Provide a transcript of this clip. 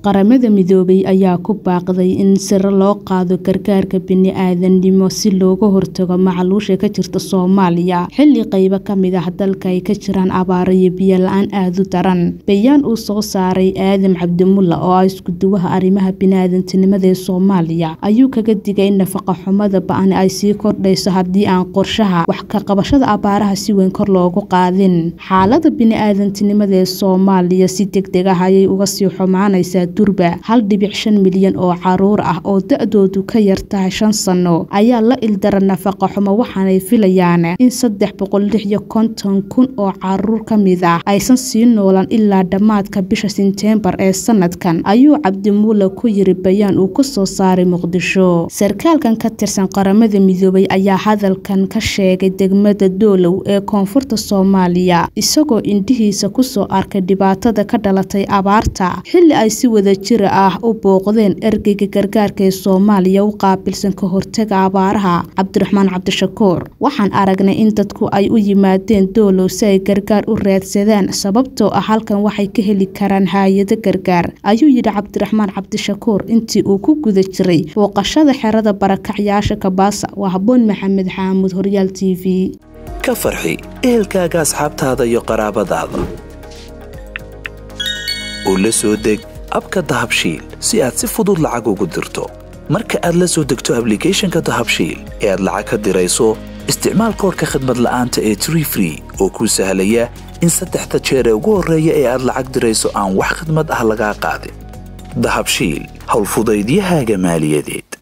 Qaramada Midoobay ayaa ku baaqday in sare loo qaado gargaarka bini'aadantinimo si looga hortago macaluusha ka jirta Soomaaliya xilli qaybo ka mid ah dalka ay ka jiraan abaaro iyo biyo la'aan aad u daran. Bayaan uu soo saaray Aadan Cabdimulle oo ah isku-duwaha arrimaha bini'aadantinimada ee Soomaaliya ayuu kaga digay in nafaqo-xumada ba'an ay sii kordhayso haddii aan qorshaha wax ka qabashada abaaraha si weyn kor loogu qaadin. Xaaladda bini'aadantinimada ee Soomaaliya si degdeg ah ayay uga sii xumaanaysaa durba hal dhibic shan milyan oo carruur ah oo da'doodu ka yar tahay shan sano ayaa la ildaran nafaqo xumo waxaanay filayaan in saddex boqol lix iyo konton kun oo carruur ka mid ah aysan sii noolaan ilaa dhammaadka bisha Sebteembar ee sanadkan ayuu Cabdimulle ku yiri bayaan uu ka soo saaray Muqdisho. Sarkaalkan ka tirsan Qaramada Midoobay ayaa hadalkan ka sheegay degmada Doolow ee koonfurta Soomaaliya isagoo indhihiisa ku soo arkay dhibaatada ka dhalatay abaarta xilli ay si wadajir ah u booqdeen ergeyga gargaarka ee Soomaaliya u qaabilsan ka hortagga abaaraha Cabdiraxmaan Cabdishakuur. Waxaan aragnay in dadku ay u yimaadeen Doolow si ay gargaar u raadsadaan sababtoo ah halkan waxay ka heli karaan hay'ado gargaar ayuu yidhi Cabdiraxmaan Cabdishakuur intii uu ku guda jiray booqashada xerada barakacyaasha Kabaasa. Waa Habboon Maxamed Xamuud Horyaal TV. ka farxi ehelkaaga asxaabtaada iyo qaraabadaada oo la soo deg abka dahabshiil si aad si fudud lacag ugu dirto marka aad la soo degto ablicathonka dahabshiil ee aad lacag ka dirayso isticmaal koodhka khadmad la'aanta ee tree free oo kuu sahlaya in saddexda jeer ee ugu horreeya ee aad lacag dirayso aan wax khidmad ah lagaa qaadin dahabshiil howlfudaydiyahaaga maaliyadeed